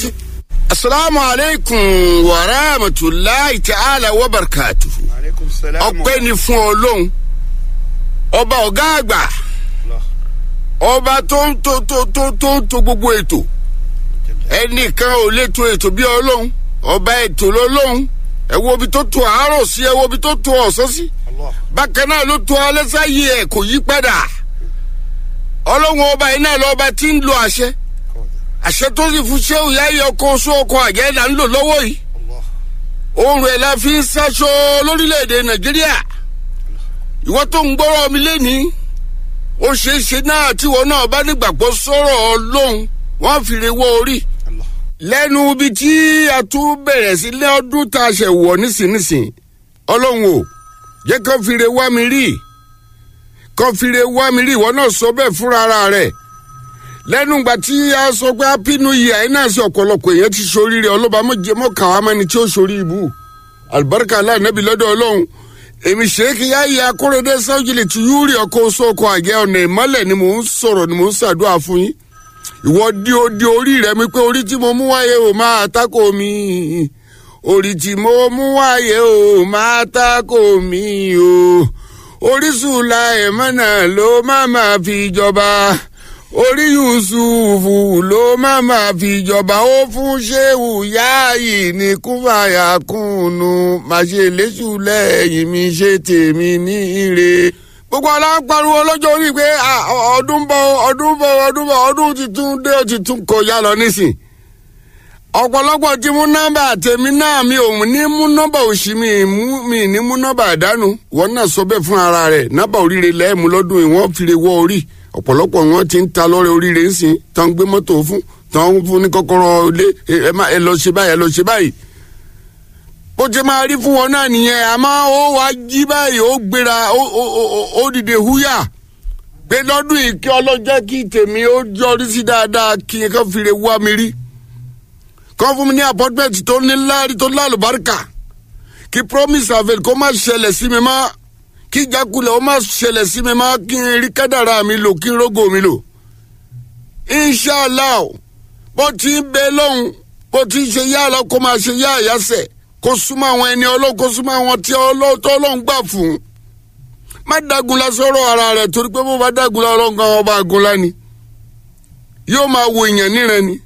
sí. asalaamu aleykum wa rahmatulahi ta'ala wa barakatuhu. aleykum salaam. ọpẹ́ ni fún ọlọ́run ọba ọ̀gá àgbà ọba tó ń tó tó tó tó ń to gbogbo ètò ẹnìkan ò lè to ètò bí ọlọ́run ọba ètò lọ́lọ́run ẹ wo ibi tó to àárọ̀ sí ẹ wo ibi tó to ọ̀sán sí Allah. bákan náà ló to alẹ́ sáyé ẹ̀ kò yí padà ọlọ́run ọba yìí náà lọ́ba tí ń lo àṣẹ àṣẹ tó sì fún ṣé òyà yẹ ọkọ oṣù ọkọ àjẹ́ là ń lò lọ́wọ́ yìí Allah. oorun ẹ̀ la fi ń ṣaṣọ lórílẹ̀‐èdè nàìjíríà ìwọ́n tó ń gbọ́rọ̀ mi lẹ́nìí ó ṣeé ṣe náà tíwọ́ náà bá nígbàgbọ́ sọ̀rọ̀ ọlọ́run wọ́n fi re wọ́ orí Allah. lẹ́nu ibi tí a tún bẹ̀rẹ̀ sí lé ọdún tá a ṣẹ̀ wọ̀ nísinsìnyí ọlọ́run o jẹ́ kó fi re wá mi rí kó fi re wá mi rí ìwọ náà sọ bẹ́ẹ̀ fúnra ara rẹ̀ lẹ́nu ìgbà tí a sọ pé happy new year ẹ̀ náà sí ọ̀pọ̀lọpọ̀ èèyàn ti soríire ọlọ́ba mọ̀kà wá mẹ́ni tí ó sorí ibú alibarika aláìnẹ́bí lọ́dọ̀ ọlọ́run èmi ṣèkì yáyé akóredé sáwùjìlì tí yúrì ọkọ̀ oṣù ọkọ̀ àgẹ́ ọ̀nà ìmọ́lẹ̀ ni mò ń sọ̀rọ̀ ni mò ń ṣàdúrà fún yín ìwọ di di orí rẹ mi pé orí tí mo mú wáyé o máa tako mi orí tí mo mú wáyé o máa tako mi o orísun la ẹ̀mọ́nà ló má máa fi jọba orí yusufu ló má máa fi jọba ó fún ṣéwù yáàyè ní kúfàyà kùnú màṣẹ lẹ́sù lẹ́yìn mi ṣe tèmi ní ire gbogbo alápariwo lọ́jọ́ orí pé ah, ọdún bọ̀ ọdún bọ̀ ọdún bọ̀ ọdún ti tún dé ó ti tún kọjá lọ nísìn ọ̀pọ̀lọpọ̀ ti mú nọ́mbà tèmi náà mi ò ní mú nọ́mbà òsì mi mú mi ní mú nọ́mbà àdánù wọn náà sọ bẹ́ẹ̀ fún ara rẹ̀ nọ́mbà oríire lẹ́ẹ̀mú lọ́dún yìí wọ́n fi lè wọ orí ọ̀pọ̀lọpọ̀ wọn ti ń ta lọ́rẹ̀ oríire ń sìn tán gbé mọ́tò fún tán fún ní kọ́kọ́rọ́ ilé ẹ má ẹ lọ ṣe báyìí ẹ lọ ṣe báyìí bó ti máa rí fún wọn náà nìyẹn àmọ́ ó wá jí báyìí ó gbéra ó ó ó ó dìde húyà pé lọ́dún yìí kí ọlọ́jẹ́ kí tèmi ó yọrí sí dáadáa kí n kàn fi lè wá mi rí kọ́ fún mi ní apọ́tmẹ́ǹtì tó ní láàrí tó lálùbáríkà kí promise avail kó má ṣẹlẹ̀ sí mi má kí ìjákulẹ̀ ó má ṣẹlẹ̀ sí mi má kí n rí kádàrá mi lò kí n rógò mi lò. inshallah bó ti ń bẹ lọ́hùn bó ti ń ṣe yá lọ kó máa ṣe yá àyàsẹ̀ kó súnmọ́ àwọn ẹni ọlọ́run kó súnmọ́ àwọn tí ọlọ́tọ́ ọlọ́run gbà fún. má dagunla sọ̀rọ̀ ara rẹ̀ torí pé bó bá dagunla ọlọ́run kan ọba àgunla ni yóò máa wo èèyàn níran ni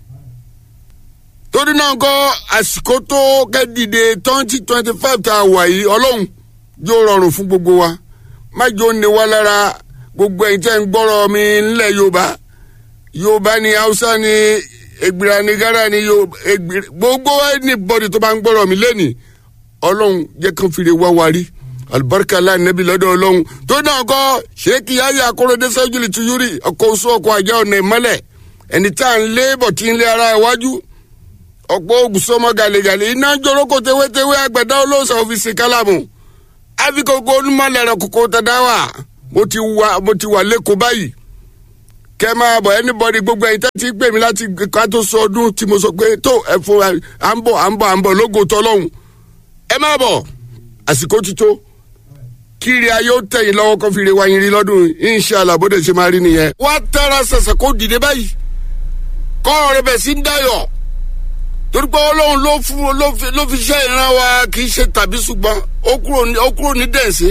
torí náà kọ́ àsìkò tó kẹ́dìde twenty twenty five tá a wà yìí ọlọ́run yóò rọrùn fún gbogbo wa má jò ní wa lára gbogbo ẹ̀yin tẹ́ ń gbọ́rọ̀ mi nílẹ̀ yorùbá yorùbá ni haúsá ni ègbìrà ni gárà ni yorùbá ègbìrà gbogbo anybody tó bá ń gbọ́rọ̀ mi lẹ́nìí ọlọ́run jẹ́ kán fi lè wá wa rí alibarika la nẹbi lọ́dọ̀ ọlọ́run tó náà kọ́ ṣéèkì ayé akóredé sẹ́júlì tuyúrì ọkọ̀ oṣù ọkọ̀ àjẹ́ ọ̀nà ìmọ́lẹ̀ ẹni tá à ń lé bọ̀ tí ń lé ara iwájú ọ̀pọ̀ ogun sọmọ gàlẹ́gàlẹ́ iná joroko tewétewé àgbẹ̀dá olóòsà òfìsì kálámù àfikòkò onímọ̀lẹ́rẹ̀ kòkò tẹ̀dáwà mo ti wà mo ti wà lẹ́kọ̀ọ́ báyìí kẹ́ máa bọ̀ anybody gbogbo ẹ̀yin tẹ́tí pè mí láti ká tó sọ ọdún tí mo sọ pé tó ẹ fún wa à ń bọ̀ à ń bọ̀ à ń bọ̀ lógo tọ́lọ́hún ẹ máa bọ̀ àsìkò ti tó kiri ayé ó tẹ̀yìn lọ́wọ́ kó fi re wáyé rí lọ́dún inṣàlá bó dẹ̀ ṣe máa rí nìyẹn. wá tẹ́ra ṣẹ̀ṣẹ̀ kó dìde báyìí kọ́ ọ̀rẹ́ bẹ̀ sí ń dáyọ̀ torí pé ọlọ́run ló fún ló fi ló fi ṣe ìran wa kì í ṣe tàbí ṣùgbọ́n ó kúrò ní ó kúrò ní dẹ̀nsẹ̀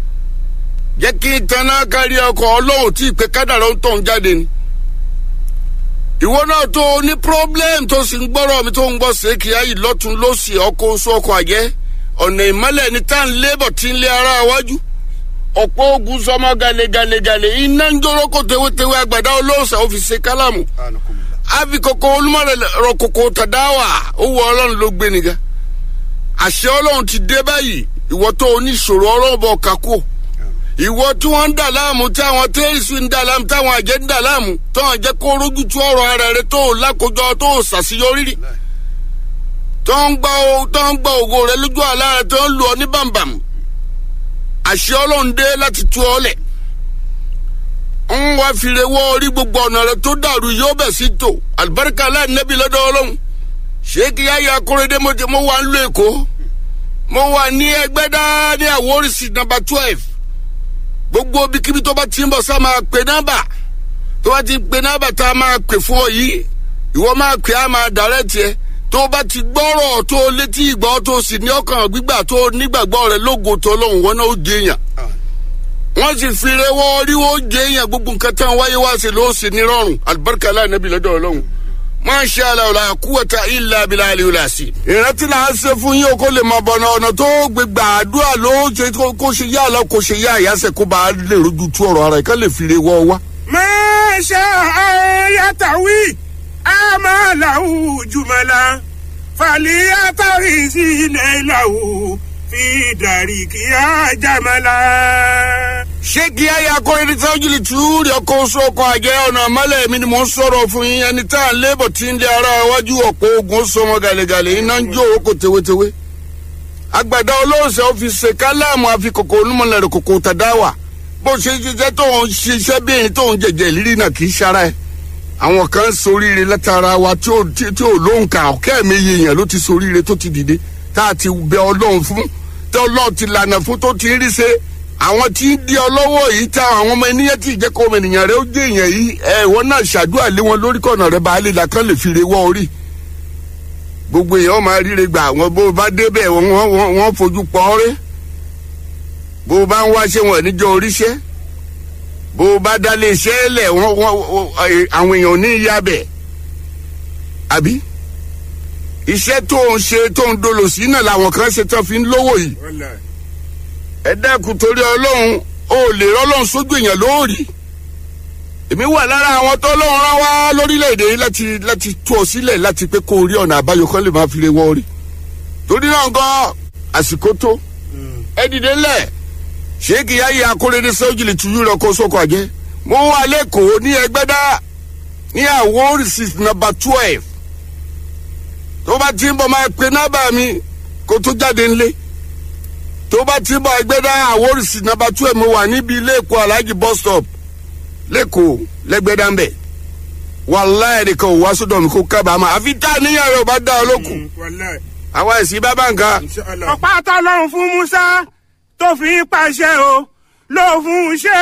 jẹ́ kí n tanná kárí ọkọ̀ ọlọ́run tí ìpè kádàrá ń tọ̀ ń jáde ni. ìwọ náà tó o ní problem tó sì ń gbọ́rọ̀ mi tó ń gbọ́ sèkì ayé lọ́tún lọ́sì ọkọ̀ oṣù ọkọ̀ àjẹ́ ọ̀nà ìmọ́lẹ̀ ní tá à ń lébọ̀ tí ń lé ara wájú ọ̀pọ̀ ogun sọmọ gàlẹ́gàlẹ́gàlẹ́ iná ń jọ́rọ́ kó tewétewé àgbàdo olóòsà ó fi ṣe kálámù àfi kòkó olúmọ̀rẹ̀ rọ kòkó tàdáwà ó wọ ọlọ́run ló gbé nìga àṣẹ ọlọ́run ti dé báyìí ìwọ tó oníṣòro ọlọ́run bọ̀ kákó ìwọ tí wọ́n ń dà láàmú tí àwọn tẹ́rìsì ń dà láàmú táwọn àjẹ́ ń dà láàmú tó hàn jẹ́ kó rójú tú ọ̀rọ̀ ara rẹ tó lákòjọ tó ṣàṣeyọrí rí tó ń gba tó ń gba ògo rẹ lójú àlá rẹ tó ń lù ọ ní bàǹbàǹ àṣẹ ọlọ́run dé láti tú ọ lẹ̀ ń wá fìrè wọ orí gbogbo ọ̀nà rẹ tó dàrú yóò bẹ̀ sí tò àlùbáríkà aláìnẹ́bí lọ́dọ̀ ọlọ́run ṣéèkì yáyà akóredé mo mo wà ń lo èkó mo wà ní ẹgbẹ́dá ní àwòrìsì nàmbà twelve gbogbo ibikíbi tó bá ti ń bọ̀ sá máa pè nọ́mbà tó bá ti pè nọ́mbà tá a máa pè fún ọ yìí ìwọ máa pè á máa dàrẹ́ tiẹ̀ tó bá ti gbọ́rọ̀ tó létí ìgbọ́ tó sì ní ọkàn gbígbà tó nígbàgbọ́ rẹ lógo tó lóhùn wọn náà ó jẹ èèyàn wọ́n sì fi rewọ́ ríwọ́ jẹ èèyàn gbogbo nǹkan tán wáyé wá sí ló sì ní rọrùn alibarika aláì nàbí lọ́dọ̀ ọlọ́run máṣe aláwòlá kúwọ́ta ilà abilà àlèwòlá sí. ìrántí là á ṣe fún yín o kó lè mọ bọ̀nà ọ̀nà tó gbégbá àdúrà ló ṣe kó ṣe yá lọ kó ṣe yá àyàsẹ̀ kó bá a lè rojú tú ọ̀rọ̀ ara ẹ̀ ká lè fi rewọ́ wá. ما شاء يتوي أمله جملا فليتغز له في دارك يا جملا ṣé kí ayé akọrin tí wọ́n jìlì tú rí ọkọ̀ oṣù ọkọ̀ àjẹ́ ọ̀nà àmọ́lẹ̀ mi ni mò ń sọ̀rọ̀ fún yín ẹni tá à ń lébọ̀ tí ń lé ara iwájú ọ̀pọ̀ ogun sọmọ gàlẹ́gàlẹ́ iná ń jó oko tewétewé. àgbàdo olóòṣè ó fi ṣe káláàmù àfikòkò onímọ̀lẹ́rẹ̀ kòkò tàdáwà bó ṣe ṣiṣẹ́ tó ń ṣiṣẹ́ bí ẹni tó ń jẹ̀jẹ̀ lírí náà kì í ṣara ẹ̀. àwọn kan ń soríire látara wa tí ò tí tí ò lóǹkà ọ̀kẹ́ mi yèèyàn ló ti soríire tó ti dìde tá a ti bẹ ọlọ́run fún tí ọlọ́run ti lànà fún tó ti rí ṣe àwọn tí ń di ọlọ́wọ́ yìí ta àwọn ọmọ ènìyàn tí ìjẹ́kọ̀ ọmọ ènìyàn rẹ ó jẹ́ èèyàn yìí ẹ ìwọ náà ṣàdúrà lé wọn lórí kọ̀nà rẹ baálé la kán lè fi re wọ́ orí gbogbo èèyàn máa ríre gbà àwọn bó o bá débẹ̀ wọ́n wọ́n wọ́n fojú pọ̀ ọ́rẹ́ bó o bá ń wáṣẹ́ wọn níjọ́ oríṣẹ́ bó o bá dálé iṣẹ́ lẹ̀ wọ́n wọ́n àwọn èèyàn ò ní ìyá bẹ̀ àbí iṣẹ́ tó ń ṣe tó ń dolo sí náà làwọn kan ṣe tán fi ń lówó yìí والله ẹ dákun torí ọlọ́run ó lè rọ́lọ́run sójú èèyàn lóòrì èmi wà lára àwọn tó lọ́run rán wá lórílẹ̀‐èdè yìí láti láti tú ọ sílẹ̀ láti pé kó o rí ọ̀nà àbáyọ kan lè máa fi lè wọ́ rí torí náà gan àsìkò tó ẹ dìde ńlẹ̀ ṣéèkì yáyé akóredé sọ́jìlì tuyú rẹ̀ kó sóko àjẹ́ mo wà lẹ́kọ̀ọ́ ní ẹgbẹ́dá ní àwòrán six number twelve tó bá ti ń bọ̀ máa pe nọ́bà mi kó tó jáde ńlẹ̀ tó bá ti bọ̀ ẹgbẹ́ dá àwòrìsì nàbà tú ẹ̀ mo wà níbi ilé ẹ̀kọ́ aláàjì bus stop lẹ́kọ̀ọ́ lẹ́gbẹ́dá ń bẹ̀ wàláyé nìkan ò wá sódò mi kó kábàámà àfi tá a níyàn rẹ̀ ò bá dá ọ lókun والله àwa ẹ̀sìn bá bá nǹkan. إن شاء الله ọ̀pá tọ́lọ́run fún Musa tó fi ń pàṣẹ o ló fún un ṣe